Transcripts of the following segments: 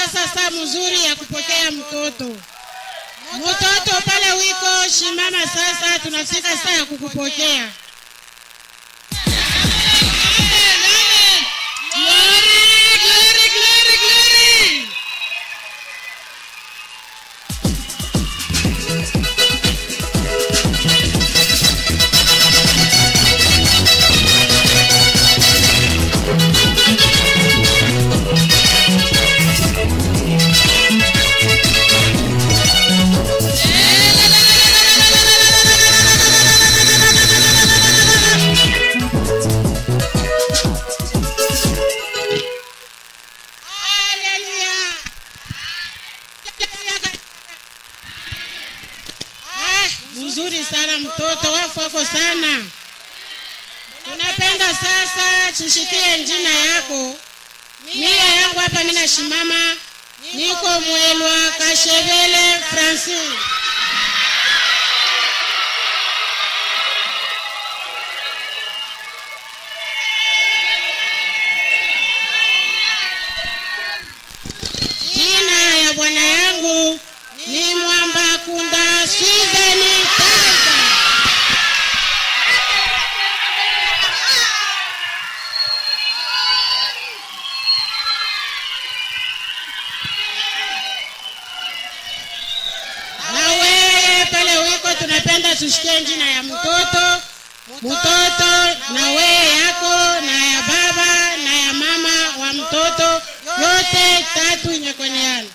sasa saa mzuri ya kupokea mtoto. Mtoto pale wiko shimama sasa, tunafika saa ya kukupokea. Glory, glory, glory, glory. Haleluya. Ah, mzuri sana mtoto wafu wako sana. Tunapenda sasa tushikie njina yako. Mia yangu hapa mina shimama, niko Mwelwa Kashevele Francine. Jina ya bwana yangu ni Mwamba Kunda Swiveni Tanza. Na wewe pale wiko, tunapenda tushikie jina ya mtoto mtoto, na wewe yako na ya baba na ya mama wa mtoto, yote tatu inyekoneana.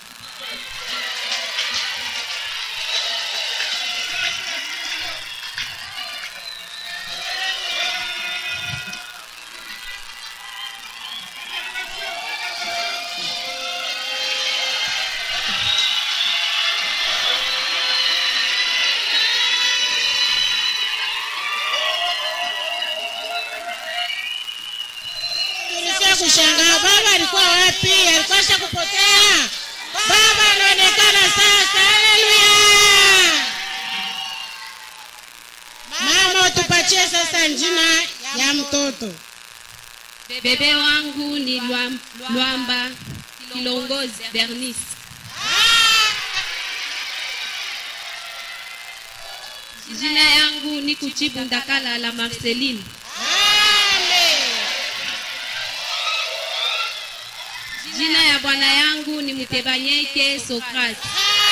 Tulisikia kushangaa, baba alikuwa wapi? Alikuwa shakupotea. Baba anaonekana sasa. Haleluya! Mama, utupatie sasa jina ya mtoto. Bebe wangu ni Lwam- Lwamba Kilongozi Bernice. Jina yangu ni Kuchibu Ndakala la Marceline. Amen. Jina ya bwana yangu ni Mutebanyeke Sokrate.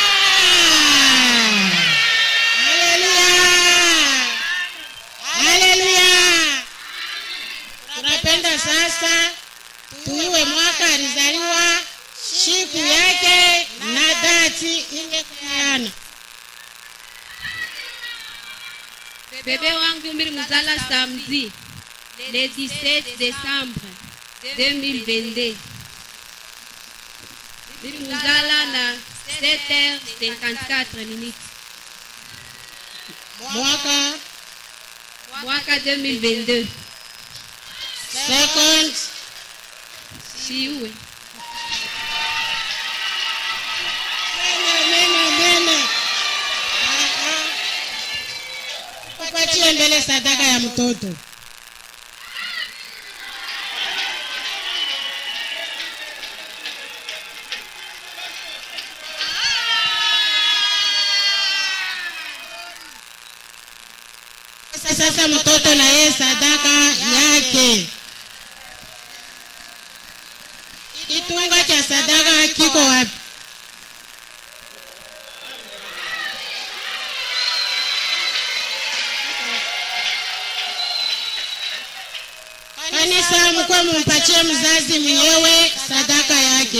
Ah! Haleluya! Haleluya! Tunapenda sasa tuiwe mwaka alizaliwa, siku yake na dati ingekuana. Bebe wangu mbili muzala samedi le 17 décembre 2022. Mbili muzala na 7h54 minutes. Mwaka Mwaka 2022. second Siuwe. Mene, mene, mene. Ah, ah. Upatie mbele sadaka ya mtoto. Sasa mtoto na yeye sadaka yake. Kitunga cha sadaka kiko wapi? Kanisa mkwe mumpatie mzazi mwenyewe sadaka yake.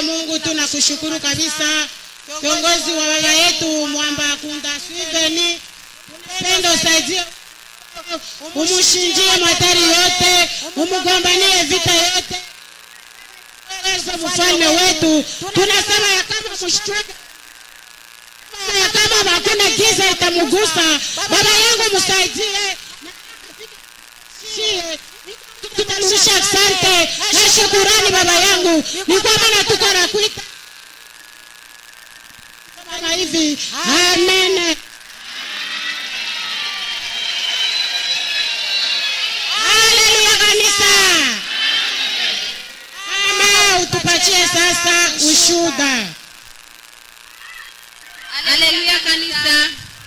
Mungu tunakushukuru kabisa, kiongozi wa baba yetu Mwamba Kunda Swiveni, pendo saidie, umushinjie matari yote, umugombanie vita yote Yesu mfalme wetu, tunasema ya kama mshtaki ya kama hakuna giza itamugusa baba yangu, msaidie Sie, tutarudisha asante na shukurani baba yangu, ni kwa maana tuko na kuita kama hivi, amen. Haleluya kanisa. Ama utupatie sasa ushuda. Haleluya kanisa.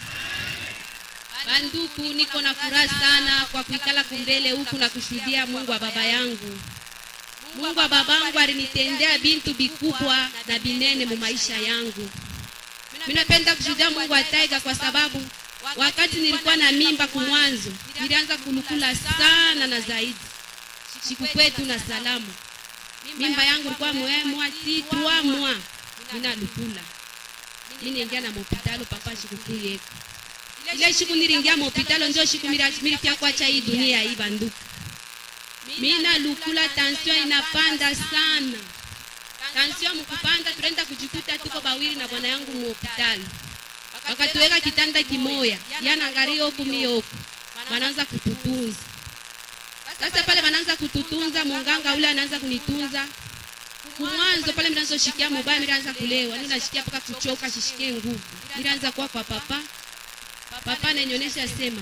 Banduku, niko na furaha sana kwa kuikala kumbele huku na kushuhudia Mungu wa baba yangu. Mungu wa babangu alinitendea bintu bikubwa na binene mu maisha yangu. Minapenda kushuhudia Mungu wa taiga kwa sababu wakati nilikuwa na mimba kumwanzo, nilianza kulukula sana na zaidi. Siku kwetu na salamu. Mimba yangu ilikuwa mwemwa ti 3 mwa. Mina lukula. Mimi niingia na mopitalo papa sikukuu yetu. Ile siku nilingia mopitalo ndio siku milifia kuacha hii dunia hii banduku. Mina lukula tension inapanda sana. Tension mkupanda tunaenda kujikuta tuko bawili na bwana yangu muhospitali. Wakatuweka kitanda kimoya, yana ngari huku mimi huku. Wanaanza kututunza. Sasa pale wanaanza kututunza, munganga ule anaanza kunitunza. Kumwanzo pale mnazoshikia mubaya, miraanza kulewa, ninashikia mpaka kuchoka, sishikie nguvu. Miraanza kuwa kwa papa. Papa ananionyesha sema,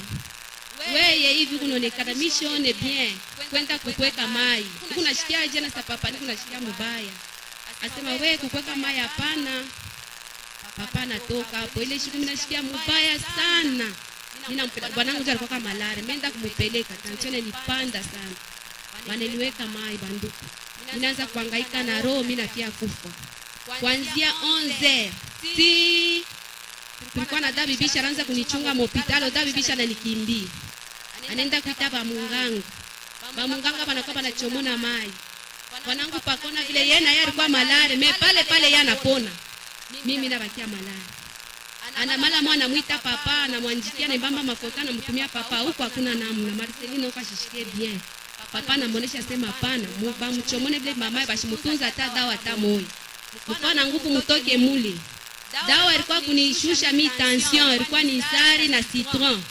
weye hivi kunaonekana mishone bien kwenda kukweka mai. Niku nashikia jana sa papa, niku nashikia mubaya. Asema we kukweka mai hapana. Papa anatoka hapo, ile siku mimi nashikia mubaya sana. Ninampeleka bwanangu ndio alikuwa kama malare, menda kumupeleka, tension ilipanda sana. Wananiweka mai banduku. Ninaanza kuhangaika na roho, mimi nafia kufa. Kuanzia 11 si tulikuwa na dabi bisha anaanza kunichunga mopitalo, dabi bisha ananikimbia. Anaenda kuita ba munganga. Ba munganga banakuwa banachomona mai. Wanangu pakona vile yeye na yeye alikuwa malare, me pale pale yeye anapona. Mimi nabakia malare. Ana mala mwana muita papa, anamwanjikia na mbamba mafuta anamtumia papa huko hakuna namna. Marcelino kashishikie bien. Papa anamuonesha sema hapana, muba mchomone vile mama bashimutunza hata dawa hata moyo. Mfana nguvu mutoke mule. Dawa ilikuwa kunishusha mi tension, ilikuwa ni sari na citron.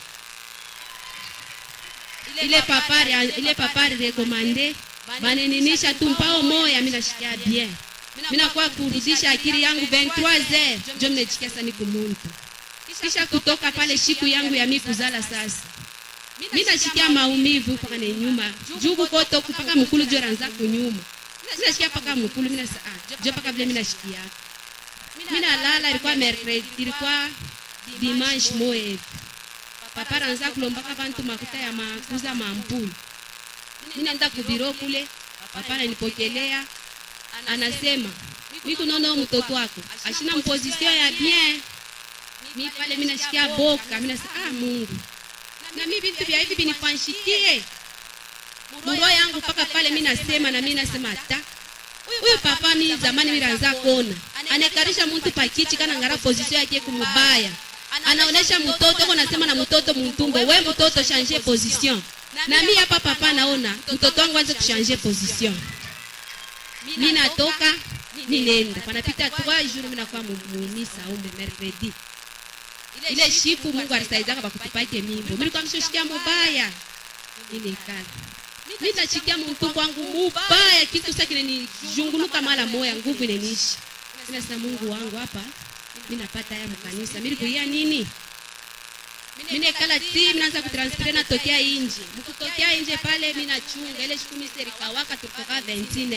Ile papari ile papari rekomande baneninisha tu mpao moya, mimi nashikia bien. Mimi nakuwa kurudisha akili yangu 23h ndio mnajikia sasa niko muntu. Kisha kutoka pale siku yangu ya mikuzala sasa. Mimi nashikia maumivu mpaka ni nyuma. Jugu koto kupaka mkulu jora nza kunyuma. Mimi nashikia paka mkulu mimi nasa ah, jo paka vile mimi nashikia. Mimi nalala ilikuwa mercredi ilikuwa dimanche moye hivi. Papa anza kulombaka bantu makuta ya makuza mampulu. Mimi naenda kubiro kule. Papa ananipokelea anasema mimi kunaona mtoto wako ashina mposition ya bien. Mimi pale mimi nashikia boka, mimi nasema ah Mungu. Na mimi vitu vya hivi vinifanshikie. Muro yangu paka pale mimi nasema na mimi nasema hata huyu papa mimi zamani mimi naanza kuona anekarisha mtu pakichi kana ngara position yake kumubaya anaonesha mtoto kwa nasema na mtoto mtumbo we mtoto changer position na mimi hapa papa naona mtoto wangu anze kuchanger position mimi natoka ninaenda panapita 3 jours mimi nakuwa muumisa umbe mercredi ile shiku Mungu alisaidia kwa kutupake mimbo mimi nilikuwa mshoshikia mubaya ninekala mimi nashikia mtumbo wangu mubaya kitu sasa kinanijunguluka mara moya nguvu inaniishi mimi nasema Mungu wangu hapa mimi napata haya mkanisa mimi kuia nini mimi nekala ti mimi naanza kutransfer na tokea nje mkutokea nje pale mimi nachunga ile siku mimi serikawaka tulitoka 29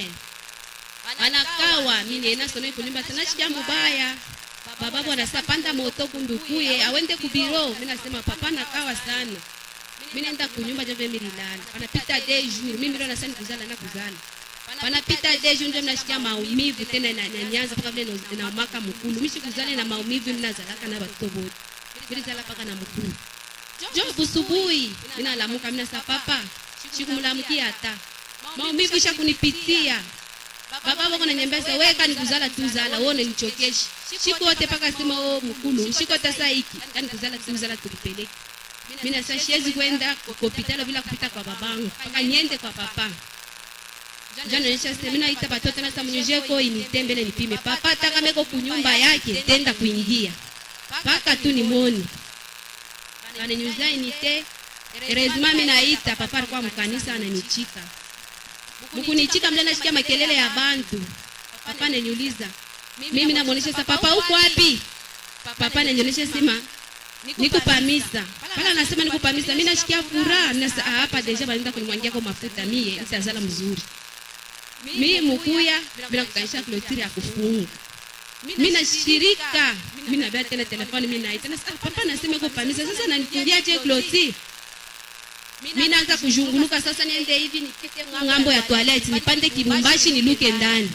anakawa mimi nena sona kulimba tena shikia mubaya baba bwana sasa panda moto kundukuye awende kubiro mimi nasema papa nakawa sana mimi nenda kunyumba jove mimi lilala panapita des jours mimi ndio nasema kuzala na kuzala panapita des jours ndio mnashikia maumivu tena na nyanyaza mpaka vile na maka mkulu mimi sikuzala na maumivu mimi nazalaka na watoto wote mimi zala paka na mkulu jo busubuhi mimi nalamuka mimi nasa papa sikumlamkia hata maumivu isha kunipitia baba wako nanyembeza weka nikuzala tu zala wewe unanichokesha shiko wote paka sema oh mkulu shiko tasa hiki yani kuzala tu zala tukipeleke mimi nasa siwezi kwenda hospitali bila kupita kwa babangu paka niende kwa papa jana nisha sema mimi naita batoto na samunyeje ko initembele nipime papa taka meko kunyumba yake tenda kuingia paka tu nimoni ananyuza inite Erezima mimi naita papa alikuwa mkanisa ananichika mkunichika mle nasikia makelele ya bantu papa ananiuliza mimi namuonesha sasa papa huko wapi papa ananionyesha sema niko pamisa pala anasema niko pamisa mimi nashikia furaha nasa hapa deja banaenda kunimwangia kwa mafuta mie nitazala mzuri mimi mkuya bila kutanisha clôture ya kufunga mimi nashirika mimi nabia tena telefoni mimi naita nasa ah, papa anasema iko pamisa sasa nanifungia je clôture mimi naanza kuzhunguluka sasa niende hivi nipite ngambo ya toilet nipande kibumbashi niluke ndani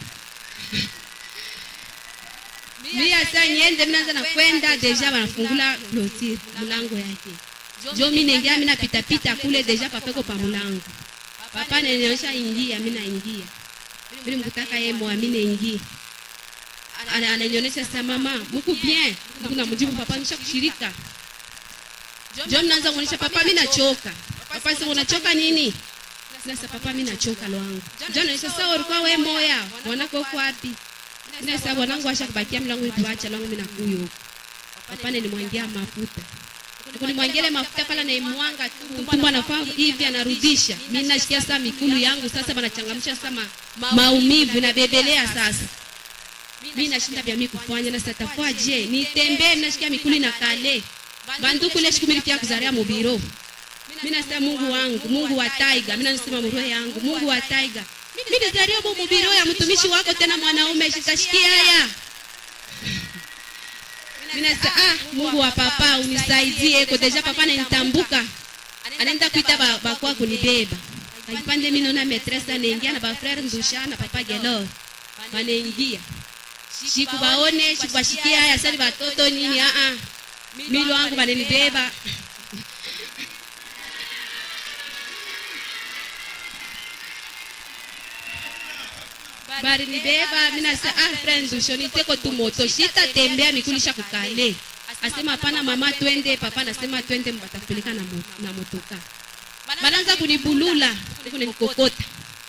mimi sasa niende mimi naanza na kwenda deja wanafungula clôture mlango yake jo mimi naingia mimi napita pita kule deja papeko pa mlango papa ananionyesha ingia mimi naingia mimi mkutaka yeye muamini ingia Ana- ananionyesha sasa mama mko bien mko namjibu papa nisha kushirika jo mnaanza kuonyesha papa mimi nachoka papa sasa unachoka nini sasa papa mimi nachoka lwangu jo naonyesha sasa ulikuwa wewe moya mwanako uko wapi Ndio sasa bwanangu asha kubakia mlango ituacha langu mimi nakuyo huko papa nilimwangia mafuta kunimwangia ile mafuta pala naimwanga tu mtumbo anafaa hivi anarudisha mimi nashikia sasa mikulu yangu sasa banachangamsha sasa ma, maumivu na bebelea sasa mimi nashinda vya mimi kufanya na sasa je nitembee nashikia mikulu na kale banduku ile siku mimi kuzaria mubiro mimi nasema Mungu wangu Mungu wa taiga mimi nasema mroho yangu Mungu wa taiga mimi nizaria mu mubiro ya mtumishi wako tena mwanaume shitashikia haya mimi nasema ah Mungu wa papa unisaidie kwa deja papa ananitambuka anaenda kuita ba, bakwa kunibeba akipande mimi naona maîtresse anaingia na ba frère ndusha na papa gelo wanaingia shikubaone shikubashikia haya sasa ni watoto nini ah ah milo wangu wananibeba bari nibeba mina sa ah friends ushoniteko tu moto shitatembea mikulisha kukale asema hapana mama twende papa nasema twende mbatapeleka na, mo, na motoka banaanza kunibulula kunikokota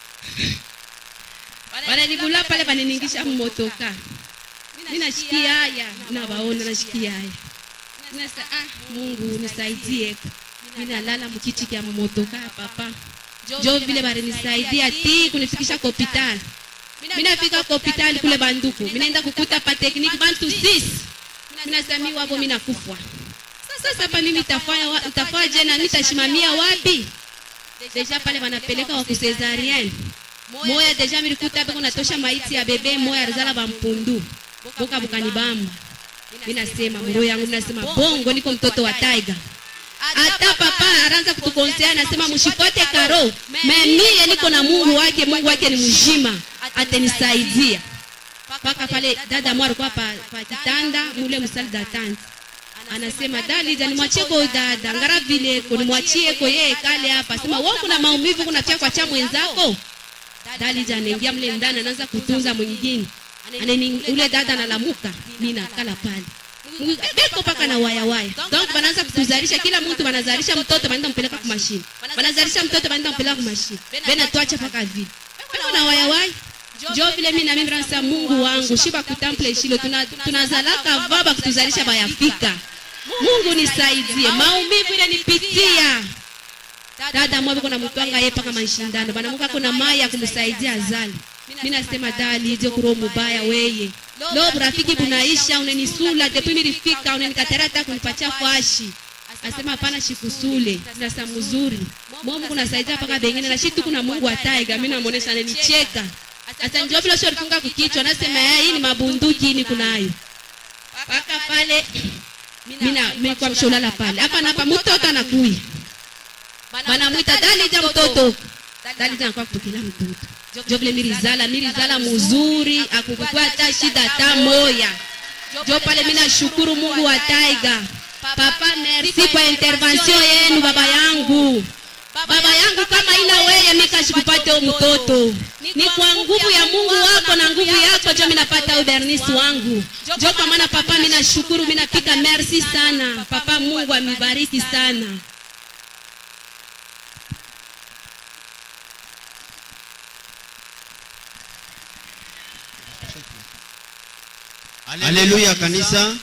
bananibulula pale baniningisha mmotoka mi nashikia haya nabaona nashikia haya nasa ah mungu nisaidie mi nalala mkiti kya mmotoka papa jo vile barinisaidia ti kunifikisha kwa hospitali minafika kwa hospitali kule banduku minaenda kukuta pa tekniki bantu sis minasami wapo minakufwa sasa pa mimi tafanya wa- tafanya je na mitashimamia wapi deja pale wanapeleka wa kusezarien moya deja milikuta beko natosha maiti ya bebe moya alizala bampundu boka bukanibamba minasema mroho yangu minasema bongo niko mtoto wa taiga hata papa anaanza kutukonsea anasema mshikote karo mie niko na mungu wake mungu wake ni mzima atanisaidia mpaka pale dada mwa alikuwa pa, pa kitanda mule msali da tanti anasema dalija nimwachie ko dada ngara vile ko nimwachie ko yeye kale hapa sema wewe kuna maumivu kuna kwa cha mwenzako dalija anaingia mle ndani anaanza kutunza mwingine anani ule dada analamuka mimi nakala pale beko paka na waya waya donc banaanza kutuzalisha kila mtu banazalisha mtoto banaenda mpeleka kwa mashine banazalisha mtoto banaenda mpeleka kwa mashine bena tuacha paka vile beko na waya waya jo vile mimi na mimi nasa Mungu wangu shiba kutample shilo tuna tunazalaka vaba kutuzalisha bayafika Mungu nisaidie maumivu ile nipitia dada mwabe kuna mtwanga yeye paka mashindano bana muka kuna maya kumsaidia azali mimi nasema dali je kuro mubaya weye lo rafiki bunaisha unenisula depuis nilifika unenikatara kunipatia fashi asema hapana shikusule sasa mzuri momu kunasaidia paka bengine na shitu kuna Mungu ataiga mimi namuonesha ananicheka sasa ndio vile sio alifunga kukichwa nasema "Eh, hii ni mabunduki hii ni kunayo paka pale mina mimi kwa msholala pale hapa na hapa mtoto anakuya banamwita dalija mtoto dalija anakuwa kutokela mtoto jo vile mirizala mirizala mzuri akukukua hata shida hata moya jo pale mimi nashukuru Mungu wa taiga papa merci kwa intervention yenu baba yangu baba yangu kama ina weye mikashikupate u mtoto ni kwa nguvu ya mungu wako na nguvu yako jo minapata ubernisi wangu jo kwa maana papa minashukuru minapika merci sana papa mungu amibariki sana haleluya kanisa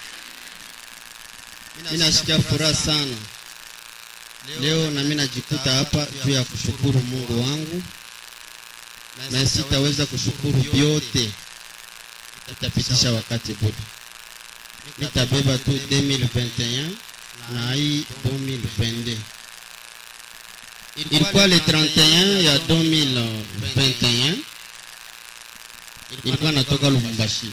minasikia furaha sana leo nami najikuta hapa juu ya kushukuru mungu wangu na sitaweza kushukuru vyote itapitisha wakati budi nitabeba tu 2021 na hii 2022 ilikuwa le 31 ya 2021 ilikuwa natoka lubumbashi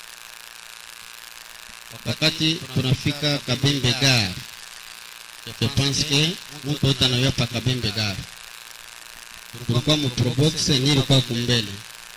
wakati tunafika kabembe gare je pense que mtu wote anawia pa kabembe gare tulikuwa muprobox ni ilikuwa kumbele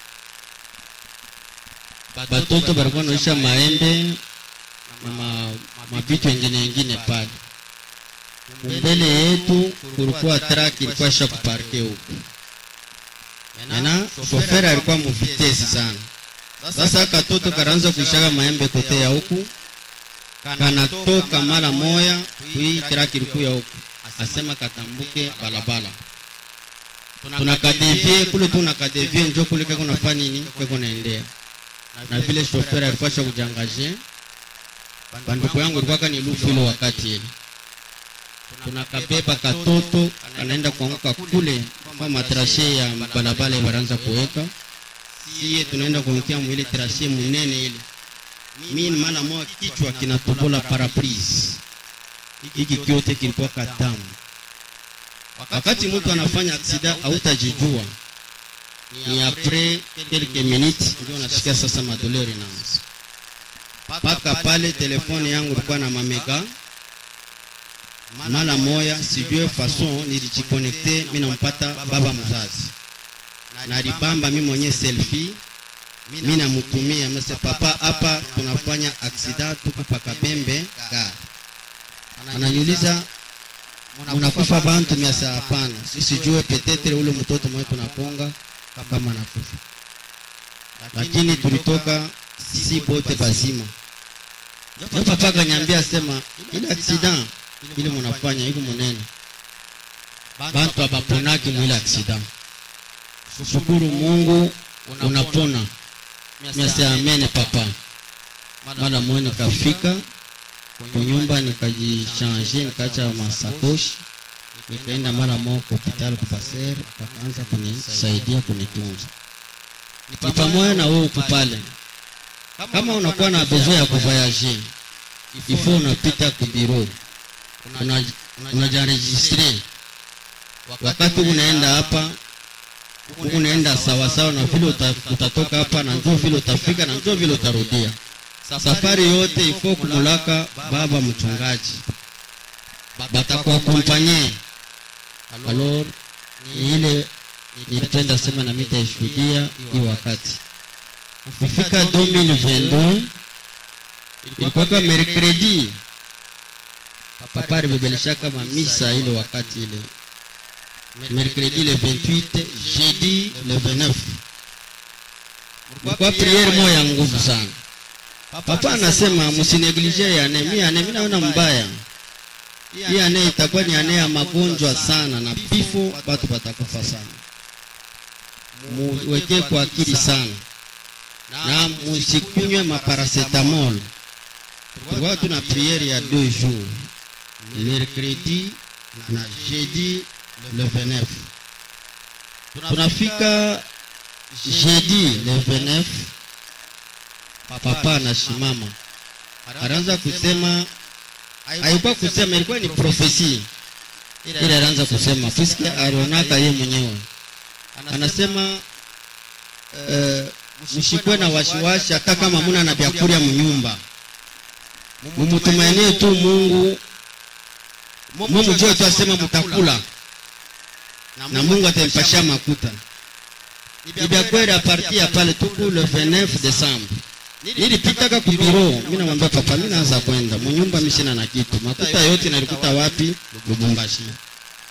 batoto balikuwa naisha maembe na ma, mabitu engine engine pale mbele yetu kulikuwa trak ilikuwa isha kuparke huku mena shoferi alikuwa muvitesi sana sasa katoto kanaanza kuishaka maembe kote ya huku kanatoka mara moya kui traki liku ya huku asema katambuke balabala tunakadevie kule tu nakadevie njo kule keko nafanya nini keko naendea na vile shoferi alikuwa sha kujangaje banduku yangu ilikuwa kani lufu ile wakati ile tunakabeba katoto kanaenda kuanguka kule kwa matrashe ya balabala baranza kuweka siye tunaenda kuangukia mwile trashe munene ile mi maana moja kichwa kinatobola paraprise hiki kyote kilikuwa katamu wakati mtu anafanya aksida hautajijua ni apres quelques minutes ndio unasikia sasa madoleur inaanza mpaka pale telefone yangu ilikuwa na mamega mara moya sijue fason nilijikonekte mi nampata baba mzazi nalibamba mi mwenye selfie mi namutumia mese papa hapa tunafanya aksida tuko pakabembe gari ananiuliza munakufa bantu miasa hapana sisijue petetre ule mtoto mwe tunaponga kama nakufa lakini tulitoka si bote bazima ndio papa kanyambia sema ile aksida ile munafanya iko munene bantu abaponaki mwile aksida shukuru mungu unapona miasa amene papa mara moja nikafika kunyumba nikajichange nikaacha masakoshi nikaenda mara moja kwa hospitali kupaser akaanza kunisaidia kunitunza ni pamoja na wewe uko pale kama unakuwa na besoin ya kuvoyager ifo unapita kubiro unajaregistre wakati unaenda hapa unaenda sawasawa na vile uta, utatoka hapa na njo vile utafika na njo vile utarudia safari yote ifo kumulaka baba mchungaji batakuakompanye alor ni ile nilipenda sema na mitaishuhudia hii wakati kufika 2022 ilikuwaka mercredi papa alibebeleshaka mamisa ile wakati ile mercredi le 28 jeudi le 29 ilikuwa priere moya ya nguvu sana papa anasema msineglige yane mi ane mi naona mbaya hii ane itakuwa ni ane ya magonjwa sana na pifo batu batakufa sana muweke kwa akili sana na musikunywe maparacetamol tulikuwa tuna priere ya deux jours mercredi na jeudi le 29 tunafika jeudi le 29 papa anasimama anaanza kusema haikuwa kusema ilikuwa ni profesi ile anaanza kusema puisque alionaka ye mwenyewe anasema uh, mshikwe na washiwashi hata kama muna na vyakuria mnyumba mumutumainie tu mungu mumujue tu asema mutakula na mungu atampashia makuta ibyakwera parti ya pale tuku le 29 décembre nilipitaka kubiro mi namwambia papa mi naanza kwenda munyumba mishina na kitu makuta yote nalikuta wapi lubumbashi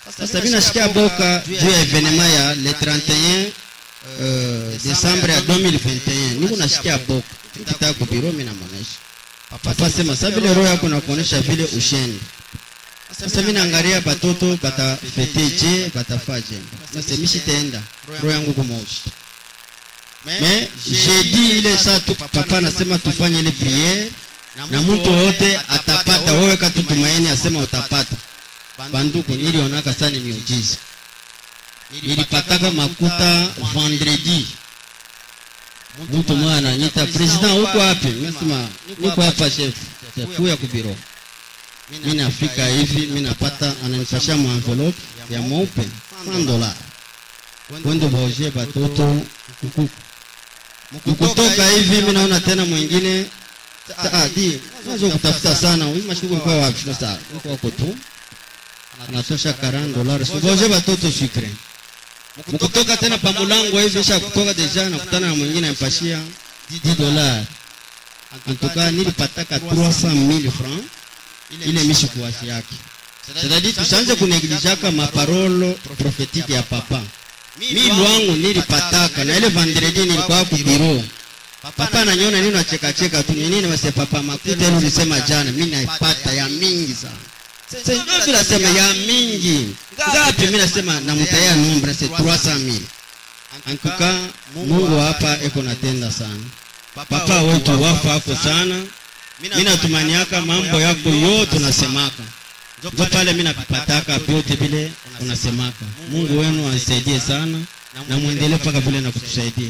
sasa mi nasikia boka juu ya evenema ya le 31 uh, desembre ya 2021 niko nasikia boka kitaka kubiro mi namonesha papa sema sa vile roho yako nakuonesha vile ushende sasa mi naangalia batoto batafete je batafaa je sasa mishitaenda roho yangu kumaushi me jeudi ile saa tu papa anasema tufanye ile priere na mtu wote atapata wewe katu tumaini asema utapata banduku nilionaka sana ni miujiza nilipataka makuta vendredi mtu mmoja ananyita president huko wapi nasema niko hapa chef kuya kubiro mi nafika hivi mi napata ananifashia envelope ya mweupe 100 dola kwende baoje batoto kuku mkutoka hivi mi naona tena mwingine Ah, di nazo kutafuta sana huyu mashughuli kwa wapi sasa uko wako tu anatosha 40 dollars ngoje batoto sucre mkutoka tena pa mulango hivi sha kutoka deja nakutana na mwingine ampashia 10 dollars antuka nilipataka 300000 francs ile mishi kuwashi yake c'est-à-dire tusianze kuneglijaka maparolo prophétique ya papa mi lwangu nilipataka na ile vendredi nilikuwa ku bureau papa ananiona nini nachekacheka tu ni nini wase papa makuta ile ulisema jana mi naipata ya mingi sana sasa nasema ya mingi ngapi mi nasema namutaya nombre c'est 300000 en tout cas mungu hapa eko natenda sana papa wetu wafa ako sana mi natumaniaka mambo yako yote unasemaka njo pale mi napipataka vyote vile unasemaka mungu wenu ansaidie sana na mwendelee mpaka vile na kutusaidia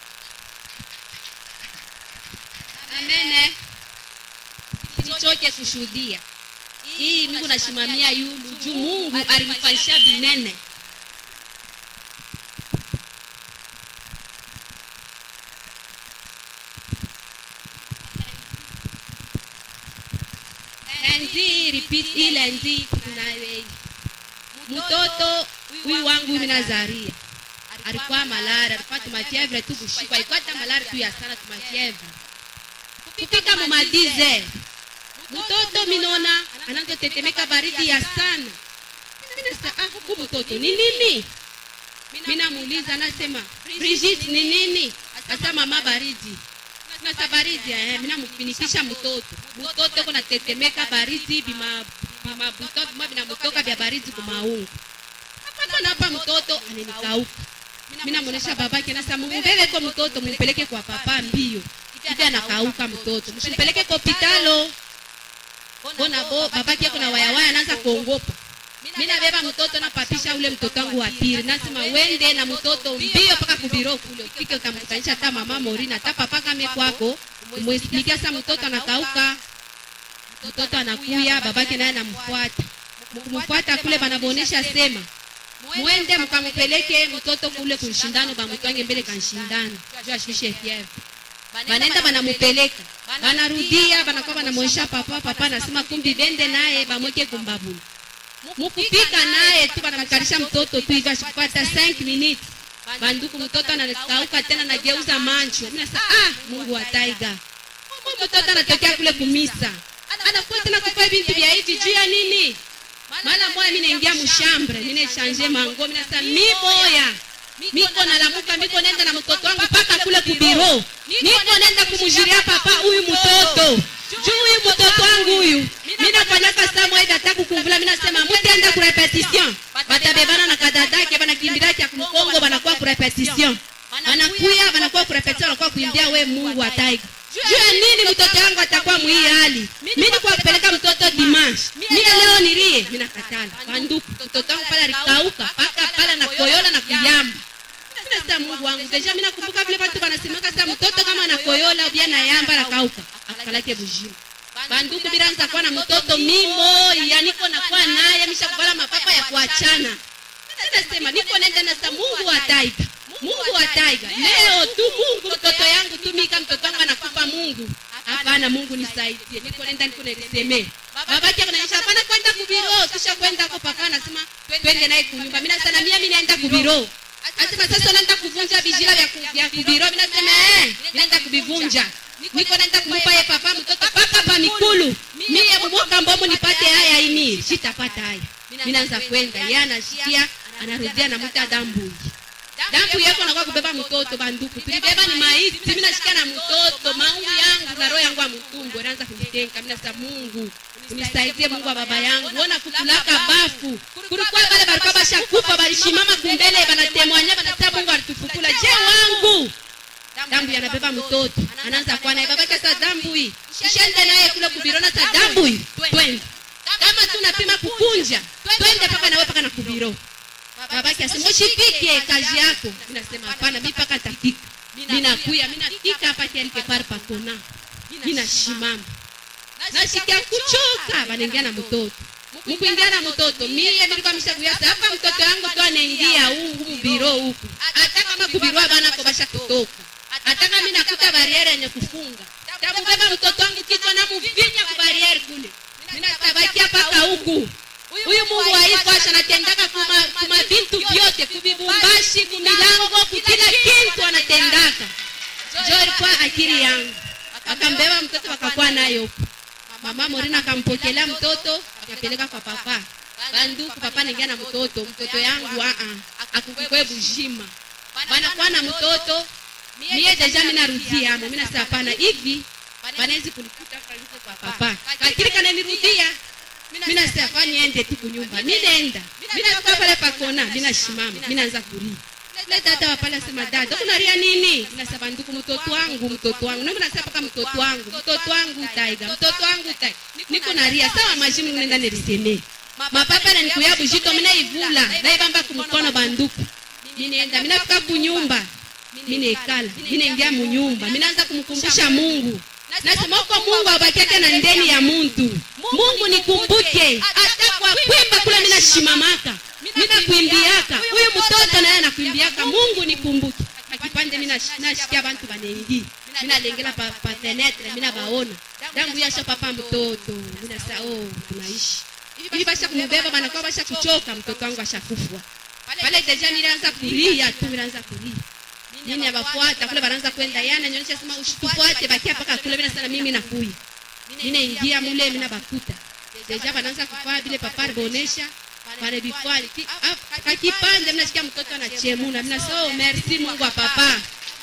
amene sichoke kushuhudia hii Mungu nashimamia yulu juu Mungu alimfanyisha vinene enzi repeat ile enzi tunawe mtoto huyu wangu mimi nazaria alikuwa malaria alikuwa tumafievre tu kushikwa alikuwa hata malaria tu ya sana tumafievre kufika mumadize mtoto minona anavyotetemeka baridi ya sana minasa ah, huku mtoto ni nini minamuuliza anasema brigit ni nini asa mama baridi nasa baridi eh, minamfinikisha mtoto mtoto ko natetemeka baridi bima bima buto bima binamutoka vya baridi kumaungu hapana hapa mtoto ananikauka minamuonesha babake nasa mumbebeko mtoto mumpeleke kwa papa mbio hivi anakauka mtoto msimpeleke kwa hospitalo bona bo babake kuna wayawaya anaanza kuongopa mi nabeba mtoto napapisha ule mtoto wangu wa pili nasema wende na mtoto mbio mpaka kubiro kule ufike utamkutanisha hata mama morina hata papa kame kwako umwesplikia sa mtoto anakauka mtoto anakuya babake naye anamfuata kumfuata kule banabonesha sema mwende mkampeleke mtoto kule kunshindano bamutwange mbele kanshindano juu ashushe fievre banaenda banamupeleka banarudia banakuwa banamwonyesha papa papa anasema kumbi bende naye bamweke kumbabuni mukufika naye tu banamkalisha mtoto tu hivi ashikupata 5 minutes banduku mtoto anakauka tena nageuza mancho mimi nasema ah mungu wa taiga Huyu mtoto anatokea kule kumisa anakuwa tena kufa bintu vya hivi juu ya nini mara moya mimi naingia mshambre mimi nachange mango mimi nasema mi boya miko nalamuka miko nenda na mtoto wangu mpaka kule kubiro niko nenda kumjulia papa huyu mtoto juu huyu mtoto wangu huyu mi nafanyaka saa moja hata kukumvula mi nasema mutaenda ku repetition batabebana na kadadake banakimbiraki ya kumkongo banakuwa ku repetition banakuya banakuwa ku repetition banakuwa kuimbia we mungu wa taiga juu ya nini mtoto wangu atakuwa mwii hali mi nikuwa kupeleka mtoto dimanche mi leo nilie mi nakatala banduku mtoto wangu pale alikauka mpaka pale na koyola na kuyamba sasa mungu wangu deja mi nakumbuka vile watu wanasemaka sa mtoto kama anakoyola ubia na yamba nakauka akalake bujima banduku biranza kuwa na mtoto mimo ya niko nakuwa naye mishakuvala mapapa ya kuachana nasema niko nenda nasa mungu wa taiga mungu wa taiga leo tu mungu mtoto yangu tumika mtoto wangu anakufa mungu hapana mungu nisaidie niko nenda niko nilisemee babake anaonyesha hapana kwenda kubiro kisha kwenda hapo papa anasema twende naye kunyumba mimi nasema mimi mimi naenda kubiro asema sasa naenda kuvunja bijira vya ku- vya kubiro mimi nasema eh naenda kubivunja niko naenda kumpa ye papa mtoto paka pa mikulu mie mwaka mbomo nipate haya ini sitapata haya minaanza kwenda ye anashikia anarudia namuta dambuyi dambu yeko nakuwa kubeba mtoto banduku tulibeba ni maiti minashikia na mtoto maungu yangu na roho yangu ya mtumbo naanza kunitenka minasa mungu unisaidie mungu wa baba yangu ona kutulaka bafu kulikuwa bale balikuwa bashakufa balishimama kumbele banatemwanya banasema mungu alitufukula je wangu dambu yanabeba mtoto anaanza kuwa naye babake sa dambu hii ishende naye kule kubirona sa dambu hii twende kama tunapima kukunja twende paka nawe paka na kubiro babake asema ushipike kazi yako minasema hapana mi paka tafika minakuya minafika hapa kelke par pakona minashimama nashikia kuchoka banaingia na mtoto mkuingia na mtoto mie milikuwa mishakuyasa hapa mtoto yangu tu anaingia huu biro huku hata kama kubirwa banako basha kutoka hata kama nakuta bariere yenye kufunga takubeba mtoto wangu kichwa na muvinya ku bariere kule minatabakia paka huku huyu mungu waifasha anatendaka kuma, kuma vintu vyote kuvibumbashi kumilango kukila kintu anatendaka jo ilikuwa akili yangu akambeba mtoto wakakuwa nayo huku mama morina akampokelea mtoto akapeleka kwa papa banduku papa naingia na mtoto mtoto yangu aa akukukwe bujima banakuwa na mtoto mie deja minarudia amo minasa hapana hivi banawezi kunikuta kalike kwa papa kakili kananirudia minasa kwa niende tu kunyumba minenda minatoka pale pakona minashimama minaanza kulia le dada wa pale asema dada unaria nini minasema nduku mtoto wangu mtoto wangu nami nasema paka mtoto wangu mtoto wangu taiga mtoto wangu taiga niko naria sawa majimu nenda nilisemee mapapa na nikuya bujito minaivula naibamba kumkono banduku minenda minafika kunyumba minaekala minaingia munyumba minaanza kumkumbusha mungu nasema uko mungu abakiake na ndeni ya muntu mungu nikumbuke hata kwa kwimba kule minashimamaka minakwimbiaka huyu mtoto naye nakwimbiaka mungu nikumbuke akipande minashikia bantu banengi minalengela pa, pa fenetre minabaona dangu yasha papa mtoto minasa oh, tunaishi hivi basha kumbeba banakuwa basha kuchoka mtoto wangu ashakufwa pale deja nilianza kulia tu nilianza kulia nini abafuata kule banaanza kwenda yana nyonyesha sema usitufuate bakia paka kule mina sana mimi nakuya minaingia mule mina bakuta deja banaanza kufaa vile papari bonesha pale bifali kakipande minasikia mtoto anachemuna minasema oh, merci mungu wa papa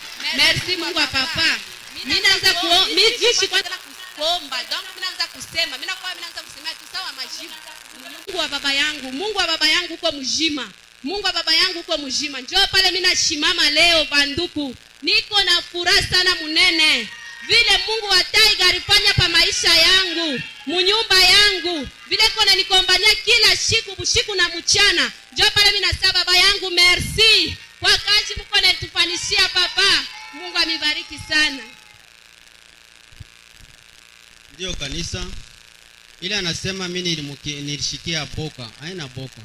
merci mungu wa papa minaanza kuo mijishi kwanza kuomba donc minaanza kusema minakuwa minaanza kusema tu sawa majibu mungu wa baba yangu mungu wa baba yangu uko mjima mungu wa baba yangu uko mjima njoo pale minashimama leo banduku niko na furaha sana munene vile mungu wa taiga alifanya pa maisha yangu munyumba yangu vile kona nikombania kila siku bushiku na mchana njoo pale minasa baba yangu merci kwa kazi mko natufanishia papa mungu amibariki sana ndiyo kanisa ile anasema mi nilimuki- nilishikia boka haina boka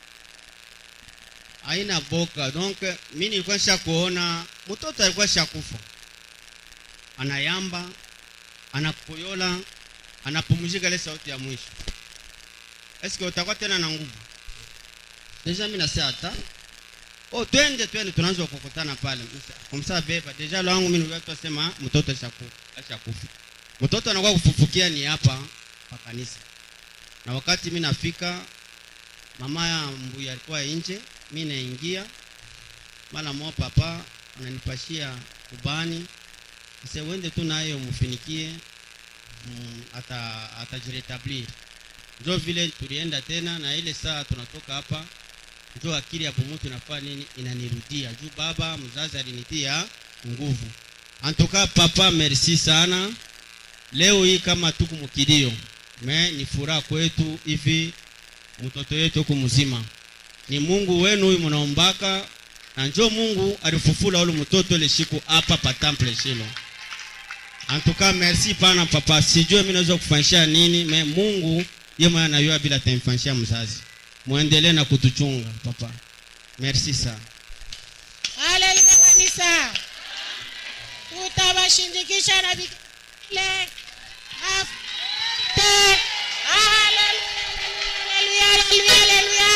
haina boka donc mi nilikuwa sha kuona mtoto alikuwa shakufa anayamba anakoyola anapumzika ile sauti ya mwisho eske utakuwa tena na nguvu deja mi nasema hata oh twende twende tunaanza kukutana pale kumsaa beba deja lwangu mi nilikuwa twasema mtoto ashakufa ashakufa mtoto anakuwa kufufukia ni hapa pa kanisa na wakati mi nafika mama ya mbuya alikuwa nje mi naingia mara mo papa ananipashia ubani ase wende tu nayo mufinikie mm, ata atajiretablir njo vile tulienda tena na ile saa tunatoka hapa njo akili ya bumutu inafaa nini inanirudia juu baba mzazi alinitia nguvu antuka papa merci sana leo hii kama tuku mukilio me ni furaha kwetu hivi mtoto yetu huku mzima ni mungu wenu huyu mnaombaka na njo mungu alifufula ule mtoto ile siku hapa pa temple shilo antuka merci pana papa sijue mi naweza kufanyisha nini me mungu ye mwenye anayua bila tamfanyishia mzazi mwendelee na kutuchunga papa merci sana haleluya kanisa tutawashindikisha na vikile afte haleluya haleluya haleluya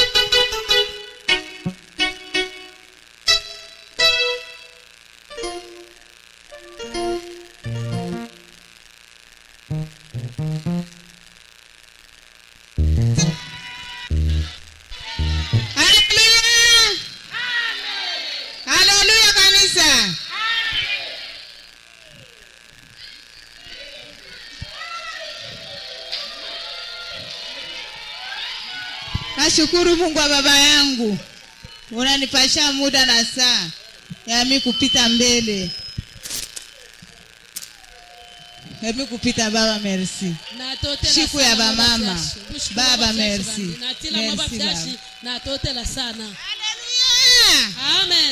Thank nashukuru mungu wa baba yangu unanipasha muda na saa yami kupita mbele yami kupita baba merci natotela Siku sana ya mama bamama. Flash. Kushukuru Baba, mama Flash merci. bandi. natila mama Merci, Flash, baba. natotela sana Haleluya! amen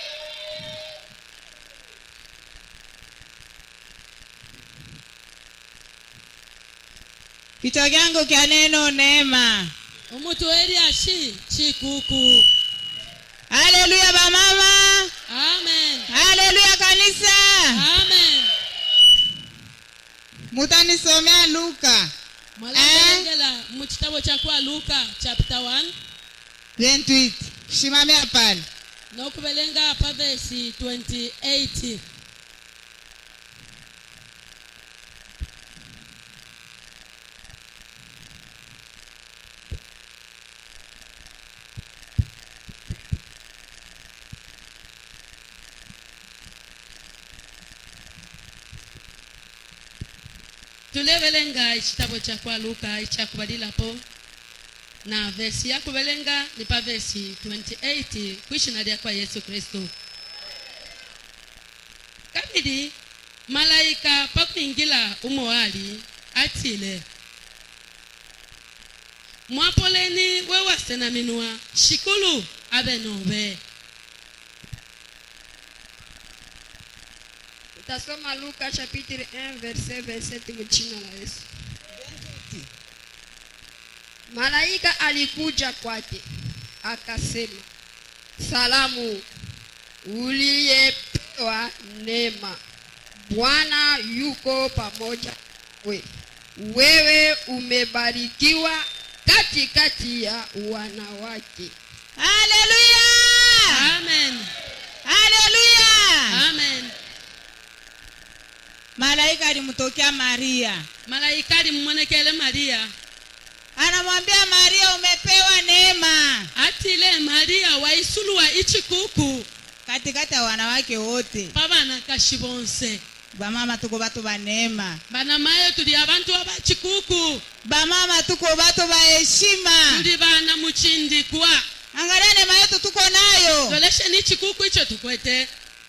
kichwa kyangu kya neno neema omutu eri ashi chikuku haleluya bamama amen haleluya kanisa amen mutanisomea luka mwalabelengela mu kitabo kya kwa luka chapter 1 28 shimamia pale n'okubelenga pa vesi 28 tulebelenga ekitabo kya kwa luka ekyakubalilapo na vesi yakubelenga ni pa vesi 28 kwishina lya kwa yesu kristo kabili malayika pakuingila umoali atile mwapoleni wewasenaminwa shikulu abe nobe Tutasoma Luka chapitre 1 verset 27 kwa jina la Yesu. Malaika alikuja kwake akasema, salamu uliyepewa neema, Bwana yuko pamoja nawe, wewe umebarikiwa katikati ya wanawake. haleluya amen haleluya amen malaika alimtokea maria malayika alimmonekele mariya anamwambia maria umepewa neema atile mariya waisuluwa ichikuku katikati ya wanawake wote pabana kashi bonse bamama tuko batu ba neema bana mayo tuli abantu abachikuku bamama tuko batu ba heshima tuli bana muchindikwa angalia neema yetu tuko nayo tolesheni ichikuku icho tukwete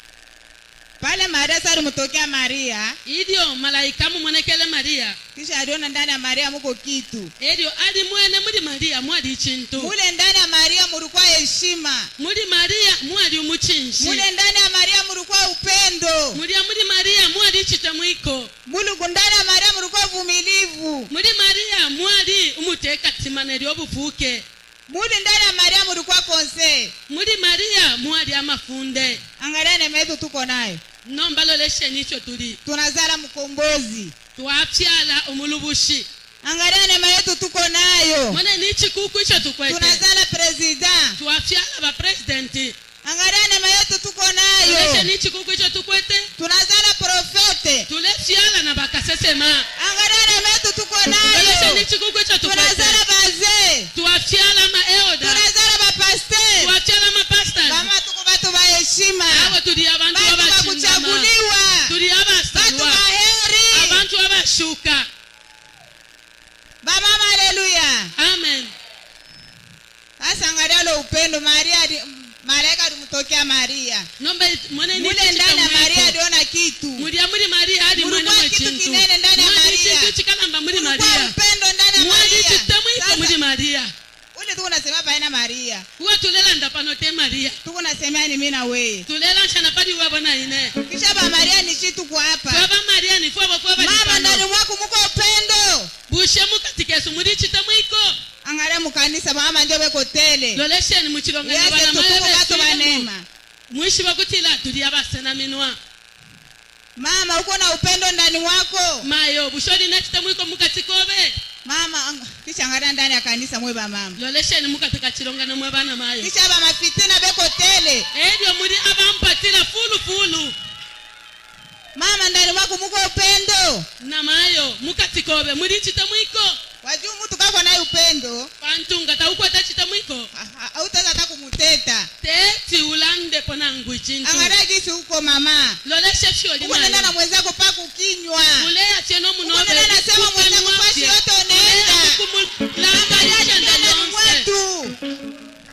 pale maria sa alimtokea maria ilyo malayika mummonekele mariya kisha aliona ndani ya maria muko kitu elyo ali mwene muli mariya mwali ichintu mule ndani ya maria mulikuwa heshima muli mariya mwali umuchinshi mule ndani ya maria mulikuwa upendo mulya muli mariya mwali ichitemwiko muluku ndani ya maria mulikuwa uvumilivu muli mariya mwali umutekatsimana lyobufuke muli ndani ya maria mulikuwa konse muli mariya mwali amafunde angalia neema yetu tuko nayo nombalolesheni icho tuli tunazala mkombozi twapyala omulubushi angalia neema yetu tuko nayo mwene ni chikuku icho tukwete tunazala president twapyala bapresidenti angalia neema yetu tuko nayo tulesheni chikuku icho tukwete tunazala profete tulefyala na bakasesema angalia neema yetu tuko tulesheni nayo chikuku icho tukwete tunazala bazee twapyala maeoda tunazala bapaster twapyala mapastani kama tuko batu ba heshima abo tuli abantu batu ba abachindama kuchaguliwa tuli batu abasalwa baheri abantu abashuka bamama haleluya amen sasa angalia lo upendo maria ali- malaika alimtokea maria nombe mwene ni mule ndani ya maria aliona kitu mulya muli mariya ali mwene Mulikuwa kitu mwechintu kinene ndani ya mwali Maria. chintu chikalamba muli Kulikuwa mariya upendo ndani ya mwali maria chitemwiko muli Sasa, mariya ule tuko nasema paena maria kuwa tulelanda pano te mariya tuko nasemea ni mimi na weye tulela nshana pali wabona ine kisha ba maria ni chitu kwa hapa twaba mariya ni fwabo fwaba mama ndani lipano mwako muko upendo bushe mukatikesu muli chitemwiko angalia mukanisa mama ndio beko tele lolesheni muchilonga yese bana tutuko batu mayo banema mwishi bakutila tuli abasena minwa mama uko na upendo ndani wako mayo busholi na chitemwiko mukatikobe mama ang- kisha angalia ndani ya kanisa mwe ba mama lolesheni mukatika chilongano mwe bana mayo kisha ba mafitina beko tele elyo muli abampatila fulu fulu mama ndani mwako muko upendo na mayo mukatikobe muli chitemwiko wajuu mtu kako naye upendo pantunga taukwata chitemwiko autaweza hata kumuteta teti ulandepo nangu ichintu angalia gisi huko mama loleshe fyoli uko nenda na mayo mwenzako pa kukinywa uleya cheno Uko munobe nenda nasema mwenzako fashi yote unaenda. Angalia kukulambalisha ndani ndalonse mwetu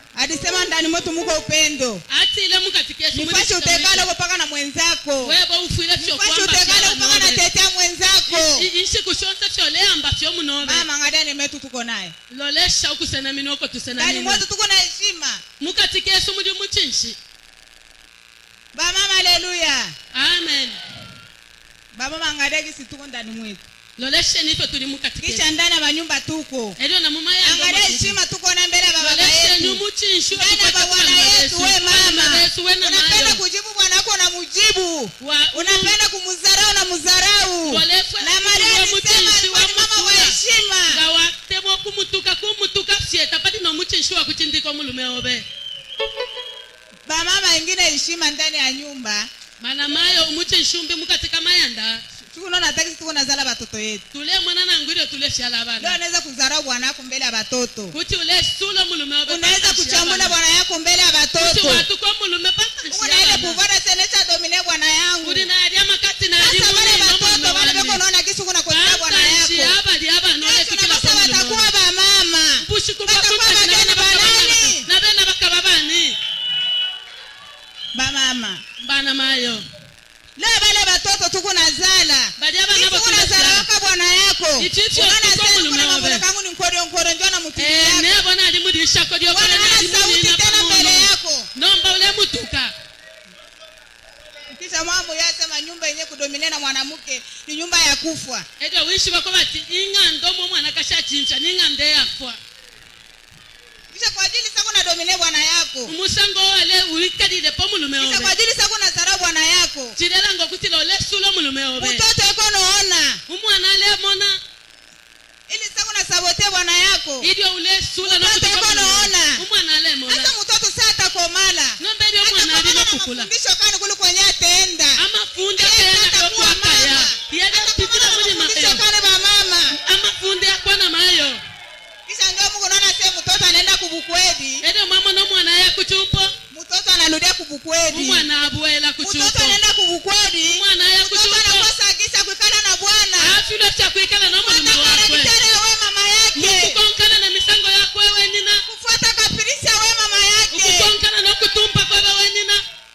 alisema ndani mwetu muko upendo atile mukatike nipashe utekale kupaka na mwenzako webo ufile nipashe vyokwamba utekale kupaka na tetea mwenzako inshiku shonse fyoleyamba fyomunove mama angalia ni metu tuko naye lolesha ukusena minoko tusena ndani mina mwetu tuko na heshima mukatike yesu muli muchinshi bamama haleluya amen bamama angalia gisi tuko ndani mwetu lolesheni ifyo tuli mukatike kisha ndani ya manyumba tuko elio na angalia mumayanga heshima tuko na mbele ya baba lolesheni yetu umuchinshi ndani ya bwana yetu we mama yesu we na unapenda mayo kujibu bwana wako na mujibu Wa- unapenda kumudharau na mudharau Walefwe na maria wa alisema mutinshi alikuwa wa ni mama wa mutula. heshima nga watemo kumutuka kumutuka fyeta pati nomuchinshi wa kuchindika omulume obe bamama wengine heshima ndani ya nyumba mana mayo umuchinshi umbi mukatika mayanda tukunaona takisi tuko nazala batoto yetu tule mwana nangwile tule fyala leo abana unaweza kudharau bwana yako mbele ya batoto kuti ule sula omulume obe unaweza pata kuchambula fyala bwana yako mbele ya kuti batoto watuko omulume pata uko na ile fyala kuvara senesa domine bwana yangu kuti nalya makati sasa wale nalimulina batoto wale beko omulume unaona kisi kuna kosea bwana pantanshi yako abali abana Yesu oletukila nabasa watakuwa bamama mpushi Batakuwa bageni banani? nabena bakaba bani bamama bana mayo leo bale batoto tuko nazala bali abana tuko nazala bakulasa waka bwana yako Ichicho Unaona tuko sasa mulume kuna wabe. mambo kangu ni nkoro nkoro njoo na mtu Eh, yako nebona ali muri shako lyokole wanaona sauti tena mbele yako nomba ule mutuka kisha mambo yasema nyumba yenye kudomine na mwanamke ni nyumba ya kufa edyo wishi bako bati ing'ando omwo omwana kashachincha ning'ando eyafwa kisha kwa ajili sako na domine bwana yako umusango wale ulikalile po omulume kisha kwa obe ajili sako na zarau bwana yako chilela nga okutila ole sula omulume obe mtoto eko naona umwana alemona ili sako na sabote bwana yako idyo ule sula Mtoto nokutuka yuko omulume. naona. umwana alemona hata mtoto saa atakomala nomba eri omwana ali nokukula mafundisho kani kuli kwenye atenda amafundi Yeye akeyana atakuwa yokwakaya mama. yelepitila muli mafundisho mayo kani bamama amafundi akwana mayo kisha ndio mungu naona se mtoto anaenda kubukwedi edyo mama nomwana aya kuchupo mtoto anarudia kubukwedi umwana abuwela mtoto kuchupo anaenda kubukwedi umwana aya mtoto kuchupo anakosa kisa kuikala na bwana afile chakwikala nomulume wakwe daktari awe mama yake mukukonkana na misango yakwe wenina kufuata kapirisi awe mama yake ukukonkana nokutumpa kwebe wenina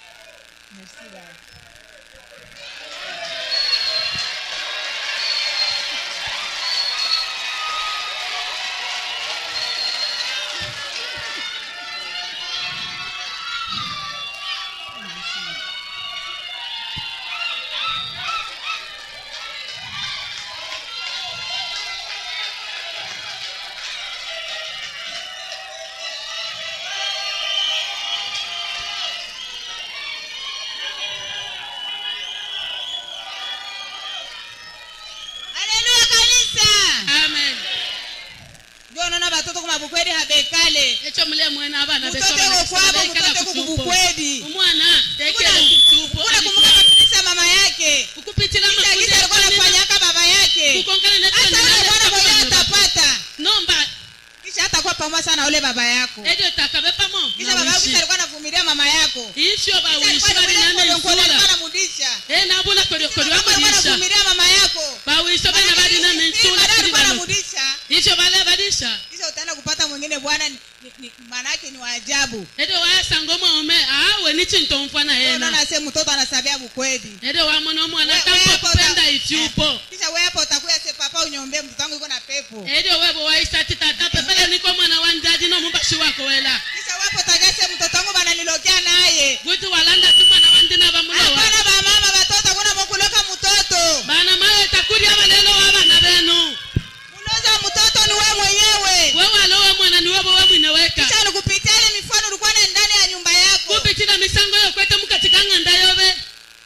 haleluya kanisa amen ndio unaona batoto kuma bukwedi habekale ekyo mule mwene abana mtoto eko kwabo mtoto eko kubukwedi umwana tekele kuchupo kuna kumbuka kapirisi ya mama yake ukupitila kisha mafundi kisa alikuwa yakwenina anafanyaka baba yake kukonkana hata ule bwana mwenyewe netonina atapata nomba kisha hatakuwa pamoja sana na ule baba yako edyo takabe pamo kisha baba yako kisha alikuwa anavumilia mama yako ifyo Kisha bawishi alikuwa bali anavumilia nane mkono, alikuwa nsula anamudisha e nabula kolyokolyo Baba alikuwa bamudisha anavumilia mama yako bawisho bana bali nane Ili nsula baadaye kili alikuwa bano anamudisha ifyo bale badisha kisha utaenda kupata mwingine bwana ni- ni- ni- maana yake ni waajabu edyo wasanga omwaume awe ni chinto mfana yena unaona se mtoto anasabia bukwedi edyo wamona omwana We- tampa wewe kupenda uta- ifyupo Eh, kisha wewe hapo utakuya se papa unyombe mtoto wangu yuko na pepo edyo webo waisati tata pepele niko mwana wanjaji nomumbashi wako wela kisha wewe hapo utakuya se mtoto wangu bananilokea naye kuti walanda ti mwana wandina bamulowa hapana bamama batoto kuna mokuloka mtoto bana mayo takulya balelo wa bana benu uloza mtoto ni wewe mwenyewe we walowe mwana ni webo we mwine weka kisha nikupitia ile mifano ulikuwa na ndani ya nyumba yako kupitila misango yokwete mukatika ng'anda yobe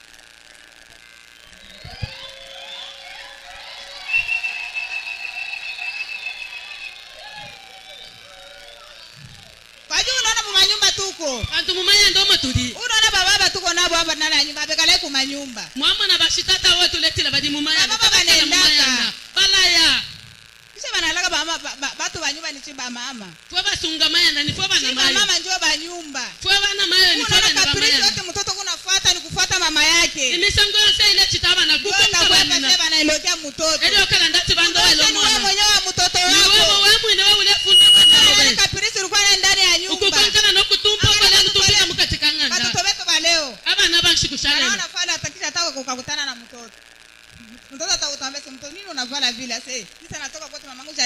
kwa juu unaona mumanyumba tuko bantu mumanya ndo matuli unaona bababa tuko nabo hapa ndani ya nyumba bekale kumanyumba mwamwana bashitata we tuletila badi mumaya Baba banaendaka. mumayanda balaya kisha banalaka bama ba- ba- batu banyumba ni chiba mama fwe basunga mayanda ni fwe bana chiba mayo mama njo banyumba fwe bana mayo ni fwe unaona bana kapirisi bamayanda yote mtoto kunafuata ni kufuata mama yake imisango yose ile chitabana kukonka kukonkabanina banina banailotea mtoto eli okala ndati bando Mtoto welo ni wewe mwana mwenyewe wa mtoto ni wewe wako we mwine we ulefunda bana Unaona yobe kapirisi ulikuwa na ndani ya nyumba ukukonkana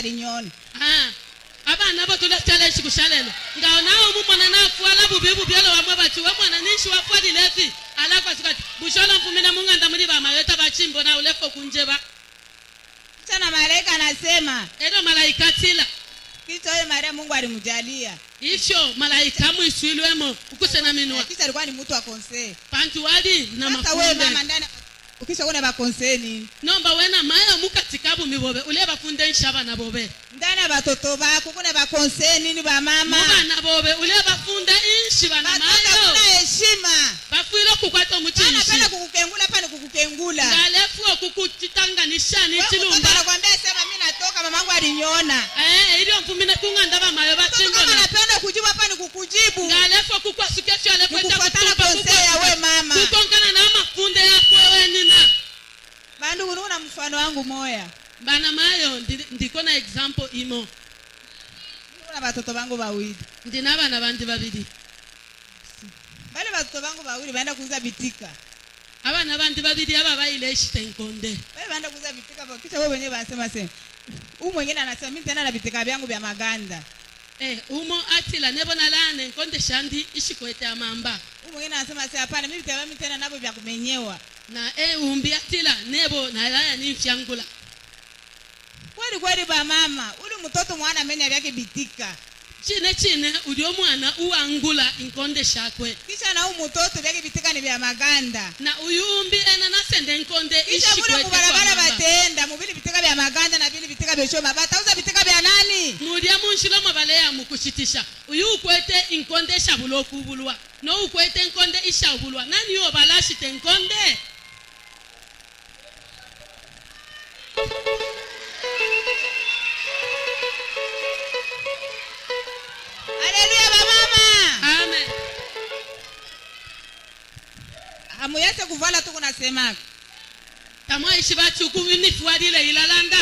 alinyona Ah, abana bo tuletela exikushalelo ngawo nawo mumwana nafuala bubi bubyelo wamwe bati we mwana ninshi wafualilefi alakwasukati busholo mfumile munganda muli bamayeta bachimbo na ulefo kunjeba kisha na malaika anasema ero malaika tila kisha huyo maria mungu alimjalia ifyo malaika mwiswilwemo ukusena minwa kisha alikuwa ni mtu wa konsee pantu wali na sasa wewe mama mafunde ndani ukisha kuna bakonsee nini nomba wena mayo mukatikabu mibobe ule bafunde nshaba bobe ndani ya batoto bako kuna bakonsee nini bamama mubana bobe ule bafunde inshi bana batoto kuna mayo heshima bafwile okukwata anapenda omuchinshi kukukengula pana kukukengula ngalefu okukutanganisha Wewe mtoto nichilumba anakwambia sema mimi natoka mamangu aliniona Eh, ilio mfumine kunganda bamayo mtoto kama bachimbona anapenda kujibu hapa ni kukujibu ngalefu okukwasukesyo Nikufuatana konsea ya we mama. kukonkana na mafunde yakwewe nina bandu unaona mfano wangu moya bana mayo ndi- ndiko na example imo kuna batoto bangu bawili ndina bana bandi babiri bale batoto bangu bawili baenda kuuza bitika abana bandi babiri aba bayile eshitenkonde bale baenda kuuza bitika ba- kisha wewe wenyewe banasema sema huyu mwingine anasema mimi tena na bitika vyangu vya maganda Eh, umo atila nebona lane nkonde shandi ishikwete amamba huyu mwingine anasema sasa hapana mimi bitika mimi tena navyo vya kumenyewa na e umbi atila nebo nalaya nimfyangula kweli kweli ba mama uli mtoto mwana amenya vyake bitika chine chine uli omwana uwangula inkonde shakwe kisha na huyu mtoto vyake bitika ni vya maganda na uyumbi ena nasende nkonde kisha mule ishikwete mubarabara kwa mamba batenda mubili bitika vya maganda na vili bitika vya shoma batauza bitika vya nani mulya munshilo mwabaleya mukushitisha uyu ukwete inkonde eshabula okubulwa no ukwete enkonde ishabulwa nani yo balashite enkonde haleluya bamama amen hamuyese kuvala tu kunasemaka tamwaishi bachuku imifuadile ilalanda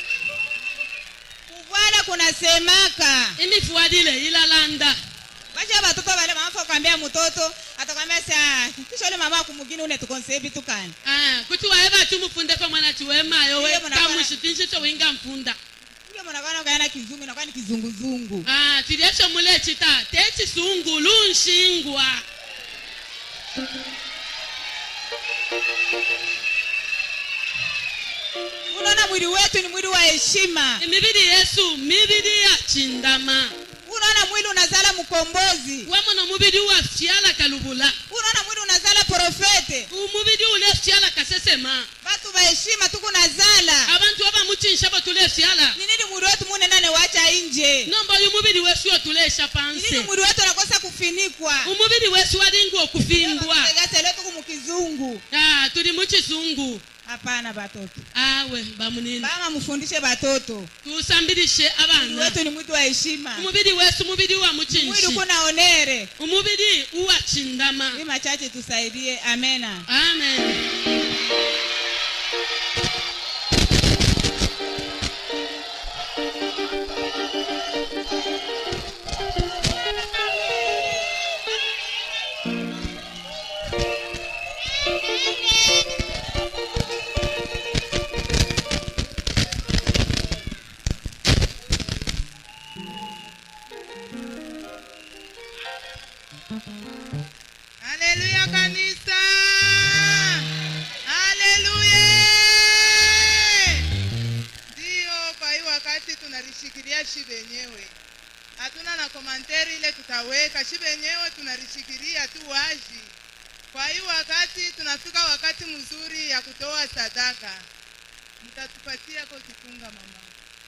kuvala kunasemaka imifuadile ilalanda basha batoto bale mamafa kwambia mtoto atakwambia sa kisha ule mama kumugini une tukonsee bitukani Ah, kuti waye bachu mufundeko mwana chiwemayo we Ndiyo, mwana bwana. kamushitinshito winga mfunda ule mwanakwana kayana kizungu inakuwa ni kizunguzungu Ah, tilyesho mulechita techisungu lunshingwa unaona mwili wetu ni mwili wa heshima imibiri yesu mibiri ya chindama unaona mwili unazala mkombozi wamono mubiri wa fyala kalubula unaona mwili unazala profete umubiri ule fyala kasesema batu ba heshima tukunazala abantu abamuchinsha batule fyala ni nini mwili wetu munenane wacha nje nomba uyu mubiri wesu yotulesha ni nini pansi mwili wetu unakosa kufinikwa umubiri wesu walinga okufimbwa gaseletu kumukizungu Ah, tuli muchisungu hapana batoto awe bamunini mama mfundishe batoto tusambilishe mwili abana wetu ni mwili wa heshima umubiri wesu umubiri wa mwili muchinshi kuna onere umubiri uwa chindama hii machache tusaidie amena amen haleluya kanisa haleluya ndiyo kwa hii wakati tunalishikilia shi wenyewe hatuna na komanteri ile tutaweka shi wenyewe tunalishikilia tu wazi kwa hii wakati tunafika wakati mzuri ya kutoa sadaka mtatupatia ko kifunga mama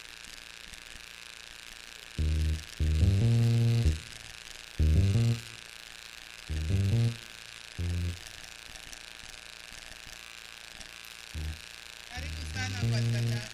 karibu sana kwa sadaka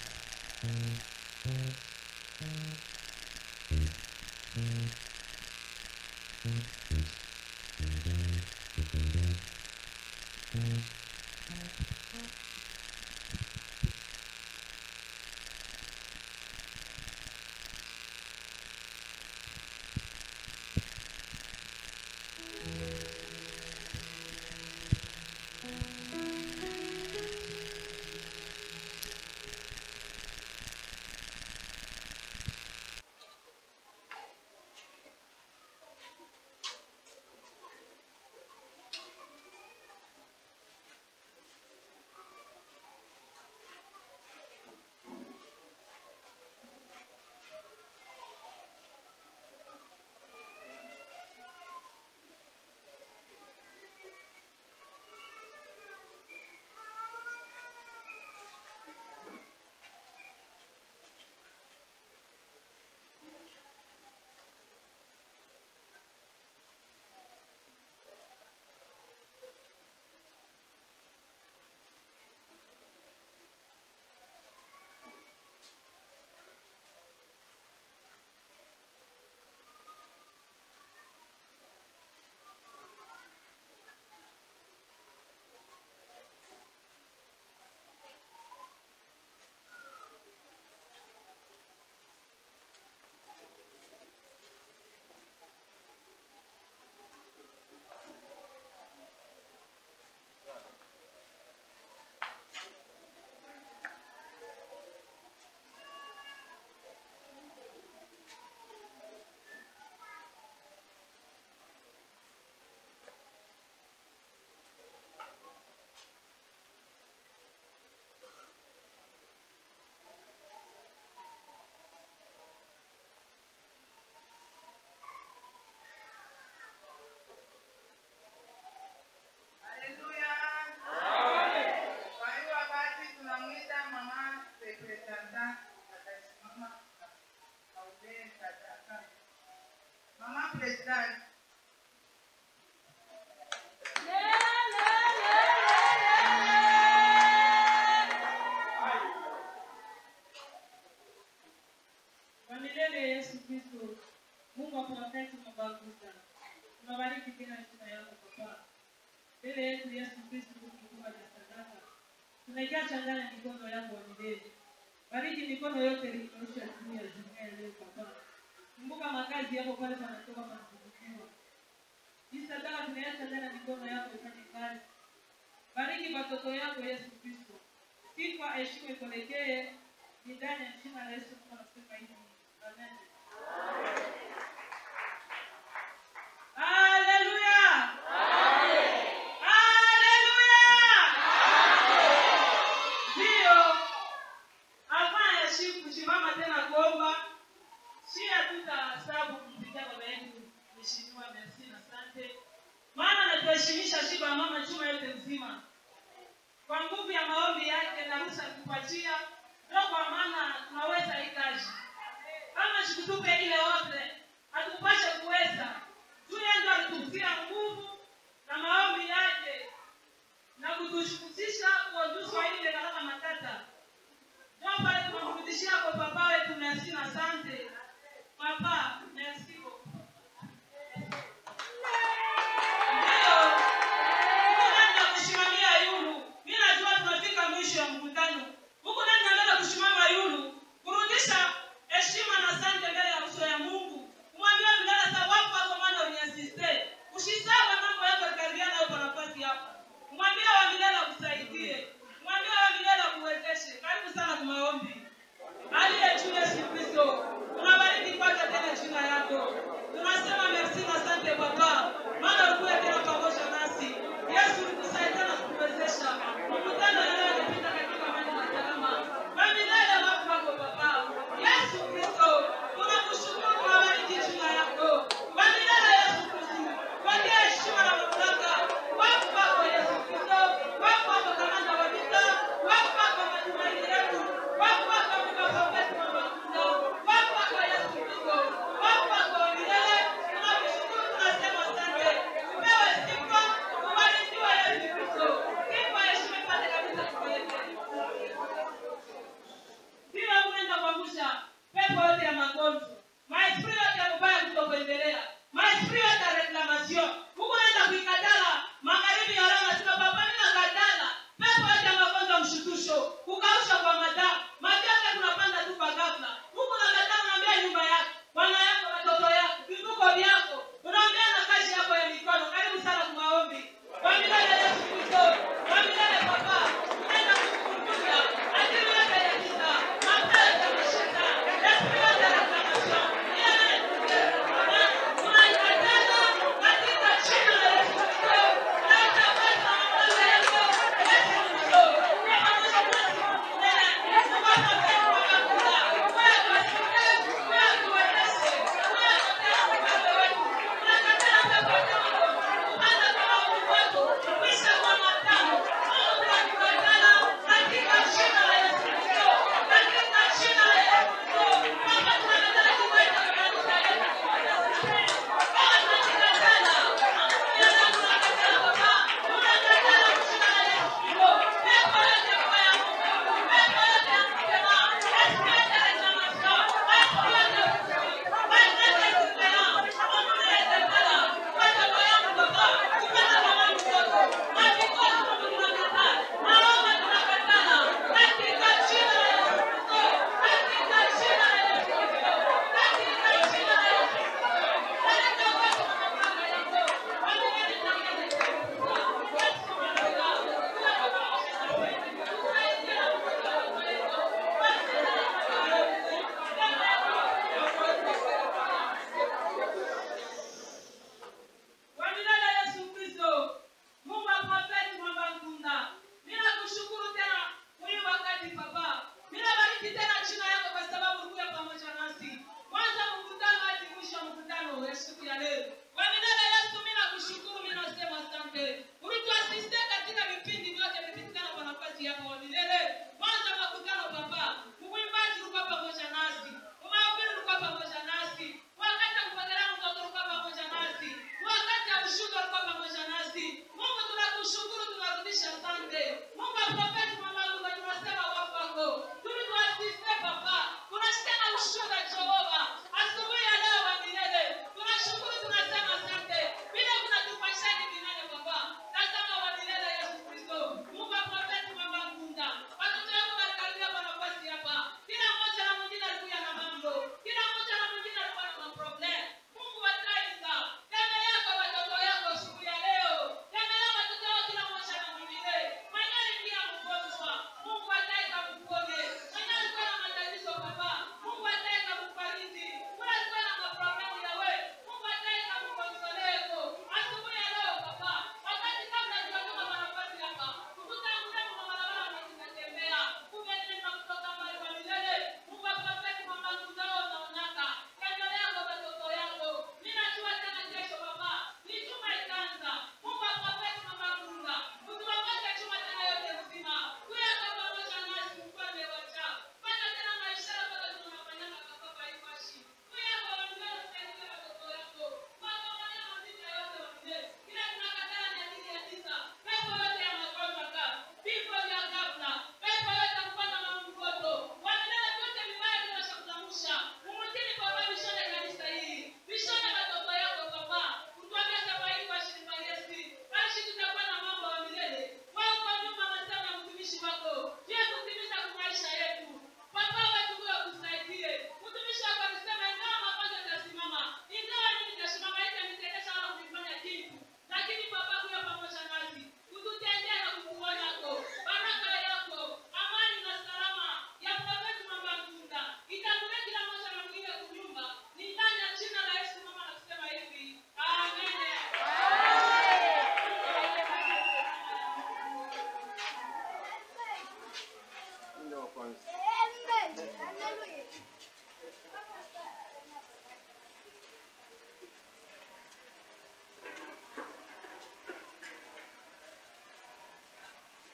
tunabariki tena jina yako Baba. Mbele yetu Yesu Kristo mkubwa na sadaka. Tunaikia changanya mikono yako milele. Bariki mikono yote iliyoosha juu ya jumuiya leo Baba. Kumbuka makazi yako pale panatoka panakubukiwa. Hii sadaka tunaiacha ndani ya mikono yako ifanye kazi. Bariki watoto yako Yesu Kristo. Sifa heshima ikuelekee ni ndani ya jina la Yesu tunasema hivi. Amen. Haleluya! Haleluya! Ndio. Hapana ya shi kusimama tena kuomba. Si hatutasabu kumpigia baba yetu Mheshimiwa Merci na asante. Maana anatuheshimisha shiba mama chuma yote nzima. Kwa nguvu ya maombi yake na ruhusa kupatia ndio kwa maana tunaweza hii kazi. Kama shikutupe ile wote hatupashe kuweza. Tuye ndo alitupatia nguvu na maombi yake na kutushukutisha uongozi wa ile gharama matata. Ndio pale tunamrudishia kwa papa wetu Merci na asante. Papa, merci beaucoup. Ndio. Mungu nani wa kusimamia yulu? Mimi najua tunafika mwisho ya mkutano. Mungu nani anaweza kusimama yulu? Kurudisha heshima na asante mbele ya uso ya Mungu. Kumwambia mdada sababu hapo maana uniasiste. Usisahau mambo yako karibia nayo kwa nafasi yako. Kumwambia wa milele akusaidie.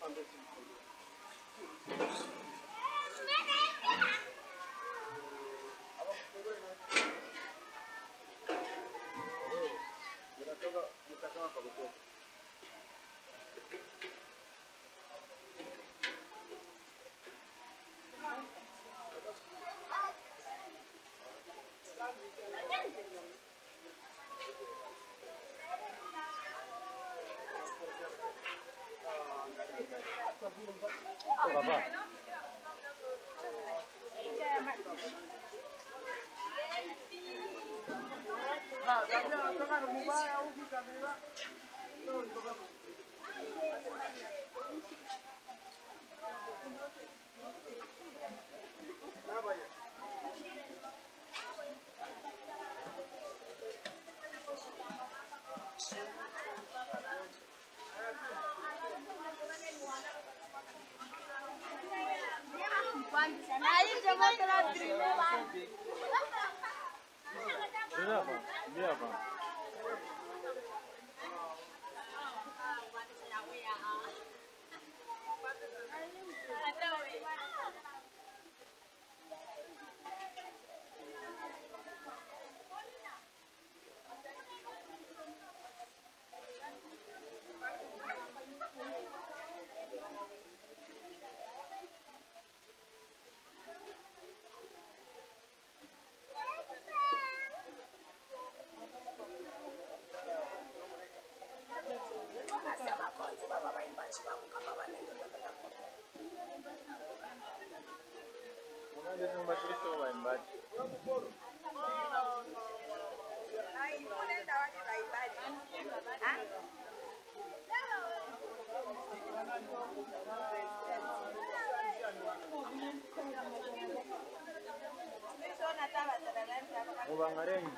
mubangarenyi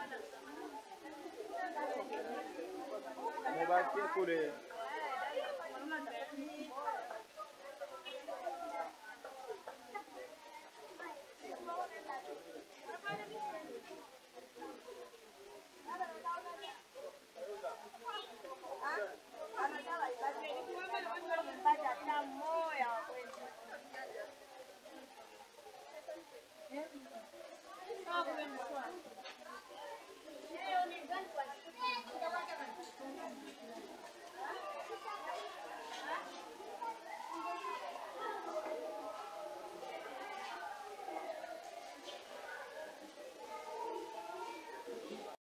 mubakie kule Sawa, kumbe mswali.